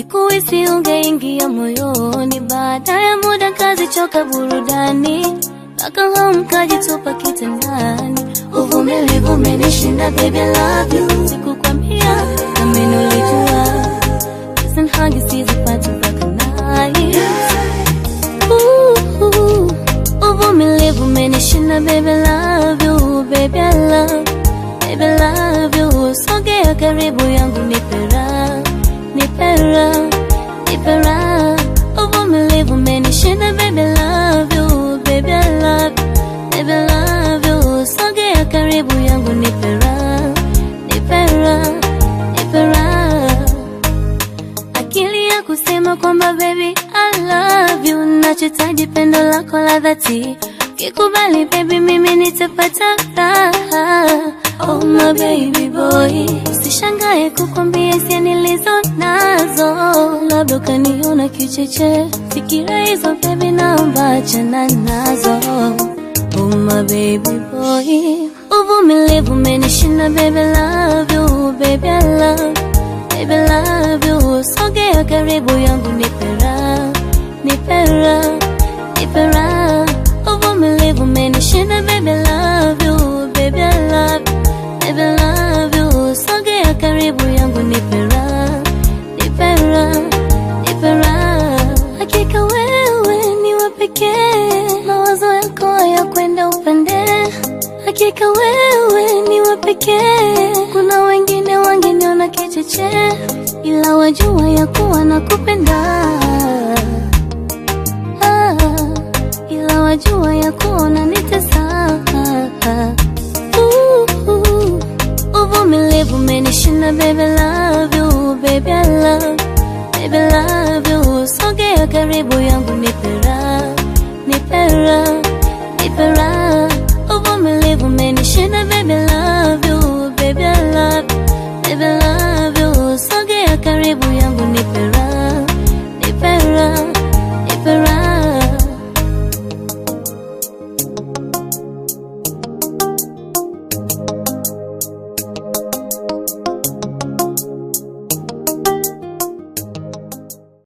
Sikuhisi ungeingia moyoni, baada ya muda kazichoka burudani, akahamu kajitupa kitandani. Uvumilivu umenishinda baby, I love you. Sikukwambia nami nilijua, Kiss and hug sizipati mpaka night. Ooh, Uvumilivu umenishinda baby, I love you, baby, I love, baby, I love you. Sogea karibu yangu nipera, nipera, nipera. Uvumilivu umenishinda baby, I love you, baby, I love, baby, I love you. Sogea karibu yangu nipera, nipera, nipera akili ya kusema kwamba baby I love you, nachotaji pendo lako la dhati. Kikubali baby, mimi nitapata raha. Oh my baby boy, usishangae kukwambia hisia nilizo nazo, labda ukaniona kicheche. Fikira hizo baby, naomba achana nazo. Oh my baby boy, uvumilivu umenishinda baby, love you baby, I love Baby love you, sogea karibu yangu nipera, nipera, nipera. Uvumilivu umenishinda baby love you, baby I love, baby love you. Sogea karibu yangu nipera, nipera, nipera. Hakika wewe ni wa pekee, mawazo yako hayakwenda upande. Hakika wewe ni wa pekee, kuna wengine wangeniona kicheche, ila wajua ya kuwa nakupenda. Ah, ila wajua ya kuwa unanitesa. Ooh, Uvumilivu umenishinda baby, love you, baby, I love, baby, love you. Sogea karibu yangu nipera, nipera, nipera.